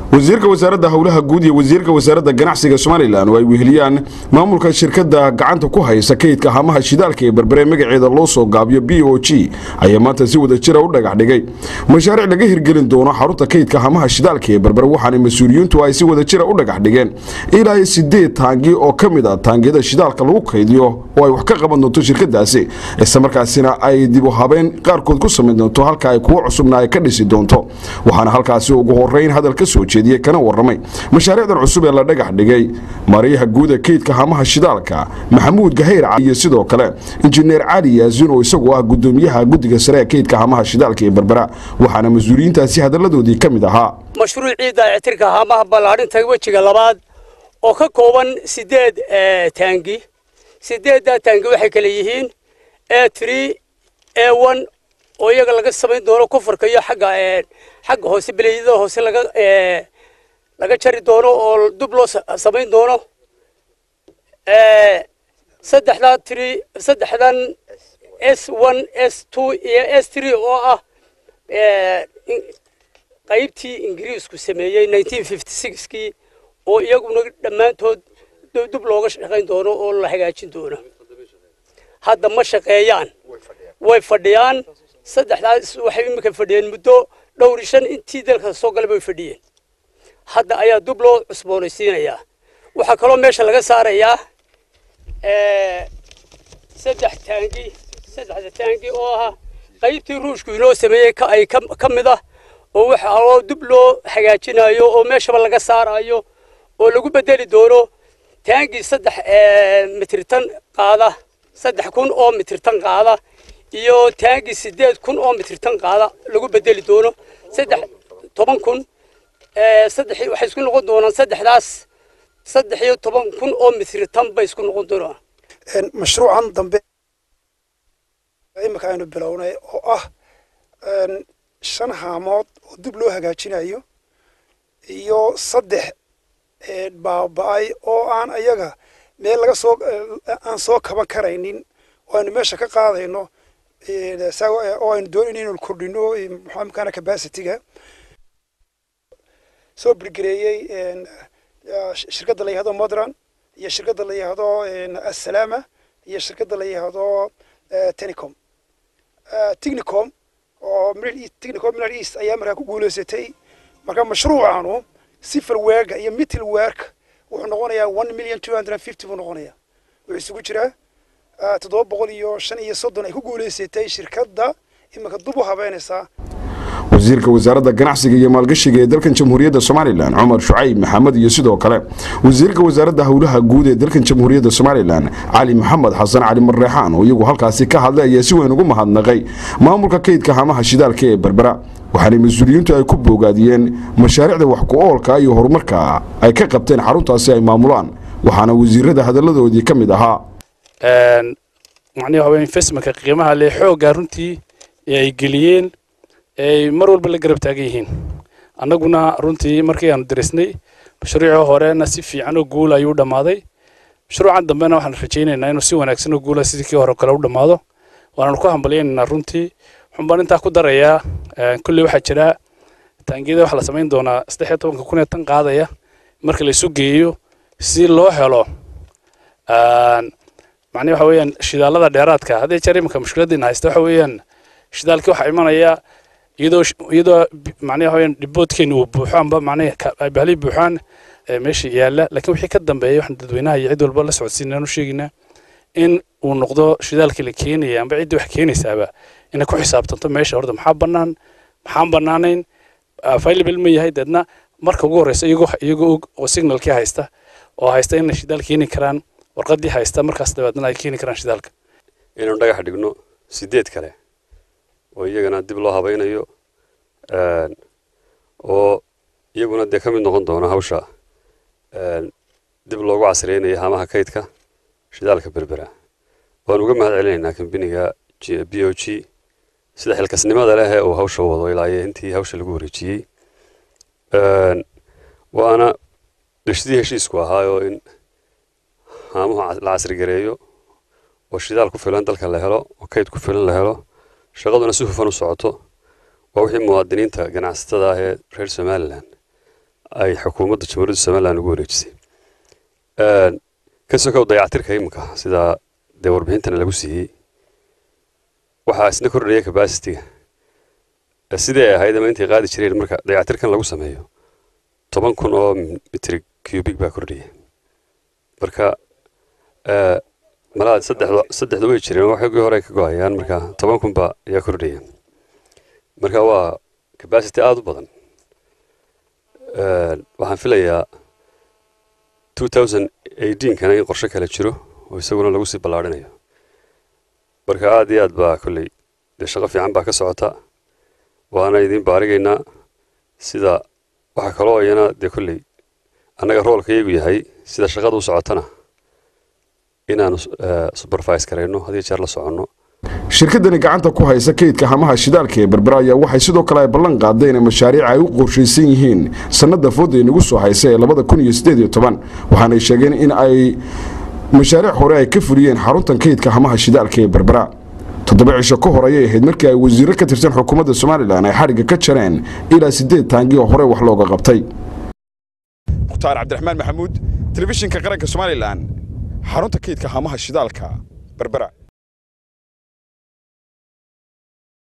wasiirka wasaaradda howlaha guud iyo wasiirka wasaaradda ganacsiga somalilan oo ay weheliyaan maamulka shirkadda gacanta ku haysa kaydka hamaha shidaalka ee berbere magaceeda loo soo gaabiyo b o g ayaa maanta si wada jira u dhagax dhigay mashaariic laga hirgelin doono xarunta kaydka hamaha shidaalka ee berbere waxaana mas-uuliyiintu ay si wada jira u dhagax dhigeen ilaa sideed taangi oo ka mid a taangiyada shidaalka lagu kaydiyo oo ay wax ka qaban doonto shirkadaasi islamarkaasina ay dib u habeen qaarkood ku samayn doonto halka ay kuwo cusubna ay ka dhisi doonto waxaana halkaasi ugu horeyn hadal ka soo jeediyey kana waramay mashaariicdan cusub ee la dhagax dhigay maariyaha guuda kaydka hamaha shidaalka maxamuud gahayr iyo sidoo kale injineer cali yaasin oo isagoo ah gudoomiyaha guddiga sare ee kaydka hamaha shidaalka ee berbera waxaana mas-uuliyiintaasi hadaladoodii ka mid ahaa mashruucii dayactirka hamaha ballaadhinta wejiga labaad oo ka kooban sideed taangi sideeddaa taangi waxay kale yihiin a tree a one oo iyaga laga samayn doono kofarka iyo xagga xagga hoose beleeyada hoose laga laga jari doono oo dub loo samayn doono saddexdaa tree saddexdan s one s two iyo s three oo ah qaybtii ingiriisku sameeyey nineteen fifty sixkii oo iyaguna dhammaantood dub looga shaqayn doono oo la hagaajin doono hadda ma shaqeeyaan way fadhiyaan saddexdaas waxay iminka fadhiyeen muddo dhowr shan intii dalka soo galay bay fadhiyeen hadda ayaa dub loo cusboonaysiinayaa waxaa kaloo meesha laga saarayaa saddex taangi saddexda taangi oo ah qaybtii ruushku inoo sameeyey ay ka mid ah oo waxa oo dub loo hagaajinayo oo meeshaba laga saarayo oo lagu bedeli doono taangi saddex mitritan qaada saddex kun oo mitritan qaada iyo taangi sideed kun oo mitritan qaada lagu bedeli doono saddex toban kun saddex waxay isku noqon doonaan saddexdaas saddex iyo toban kun oo mitritan bay isku noqon doonaan mashruucan dambe imika aynu bilownay oo ah shan haamood oo dib loo hagaajinayo iyo saddex baaba-ay oo aan ayaga meel laga soo aan soo kaban karaynin oo aynu meesha ka qaadayno oo aynu doonayno inaynu kordhino maxamkaana capacityga soo birgareeyey shirkadda la yihahdo modran iyo shirkadda la yihahdo assalama iyo shirkadda la yihahdo telecom technicom oo technicom middle east ayaa markaa ku guulaysatay marka mashruucanu sifar weerka iyo middle weerk wuxuu noqonayaa one million two hundred and fifty buu noqonayaa wuxuu isugu jiraa toddoba boqol iyo shan iyo soddon ay ku guulaysatay shirkadda iminka dub u habeynaysaa wasiirka wasaaradda ganacsiga iyo maalgashiga ee dalkan jamhuuriyadda somalilan cumar shucayb maxamed iyo sidoo kale wasiirka wasaaradda howlaha guud ee dalkan jamhuuriyadda somalilan cali maxamed xasan cali marreexaan oo iyagu halkaasi ka hadlay ayaa si weyn ugu mahadnaqay maamulka kaydka hamaha shidaalka ee berbera waxaana mas-uuliyiintu ay ku boogaadiyeen mashaariicda wax ku oolka iyo horumarka ay ka qabteen xaruntaasi ay maamulaan waxaana wasiirada hadalladoodii ka mid ahaa macnihi waa investmentka qiimaha leh xoogga runtii ee ay geliyeen ay mar walba la garab taagan yihiin annaguna runtii markii aanu darisnay mashruucii horena si fiican oo guul ayuu dhammaaday mashruucan dambena waxaan rajaynaynaa inuu si wanaagsan oo guula sidii kii hore kale u dhammaado waanaanu ku hambalyaynaynaa runtii waxaan baan intaa ku darayaa kulley waxaa jira taangiyada waxaa la samayn doonaa saddex iyo tobanka kun ee tan qaadaya marka la isu geeyo si loo helo macnihi waxa weeyaan shidaalada dheeraadka haddii jeer iminka mushkiladdiina haysta waxa weeyaan shidaalkii waxaa imanaya iyadoo iyadoo macnaha waxaweyaan dhiboodkeena uu buuxo amba macnaha ay bahli buuxaan meesha yaalla laakiin wixii ka dambeeya waxaan dadweynaha iyo cid walba la socodsiinaan u sheegaynaa in uu noqdo shidaalkii la keenaya amba ciddii wax keenaysaaba inay ku xisaabtanto meesha horta maxaa bannaan maxaan bannaanayn available ma yahay deedna marka ugu horreysa iyagoo iyagoo og oo signalkii haysta oo haysta inay shidaal keeni karaan warqaddii haysta markaas dabeedna ay keeni karaan shidaalka inaynu dhagax dhigno sideed kale oo iyagana dib loo habaynayo oo iyaguna dee ka mid noqon doona hawsha dib loogu casriyeynayo hamaha kaydka shidaalka berbera waan uga mahad celinaynaa kambiniga b o g sida xilkasnimada leh ee uu hawsha wado ilaa iyo intii hawsha lagu wareejiyey waana dhishidii heshiisku ahaayoo in haamuhu la casrigareeyo oo shidaal ku filan dalka la helo oo kayd ku filan la helo shaqaduna si hufan u socoto waa wixii muwaadiniinta ganacsatada ah ee reer somalilan ay xukuumadda jamhuuriyadda somalilan ugu wareejisay ka sokow dayactirka iminka sida dee warbixintana lagu siiyey waxaa isna kordhaya capacity-ga sidii ay ahayd ama intay qaadi jireen marka dayactirkan lagu sameeyo toban kun oo mitri cubic baa kordhaya marka malaha saddexda saddexda way jireen waxoogii hore ka go-ayaan marka toban kun baa ayaa kordhaya marka waa capacity aada u badan waxaan filayaa two thousand eighteenkana in qorshe kale jiro oo isaguna lagu sii ballaarhinayo marka aada iyo aad baa kolley dee shaqo fiican baa ka socota waana idiin baarigaynaa sida waxaa kaloo iyana dee kolley annaga roolka iyagu yahay sida shaqada u socotana inaanu supervise karayno had iyo jeer la soconno shirkadani gacanta ku haysa kaydka hamaha shidaalka ee berbera ayaa waxay sidoo kale ay ballan qaadeen in mashaariic ay u qorshaysan yihiin sannada fooda inagu soo haysa ee labada kun iyo siddeed iyo toban waxaanay sheegeen in ay mashaariic hore ay ka fuliyeen xaruntan kaydka hamaha shidaalka ee berbera toddoba cisho ka hor ayay ahayd markii ay wasiirro ka tirsan xukuumadda somalilan ay xadhigga ka jareen ilaa siddeed taangi oo hore wax looga qabtay mukhtaar cabdiraxmaan maxamuud telefishinka qaranka somalilan xarunta kaydka hamaha shidaalka berbera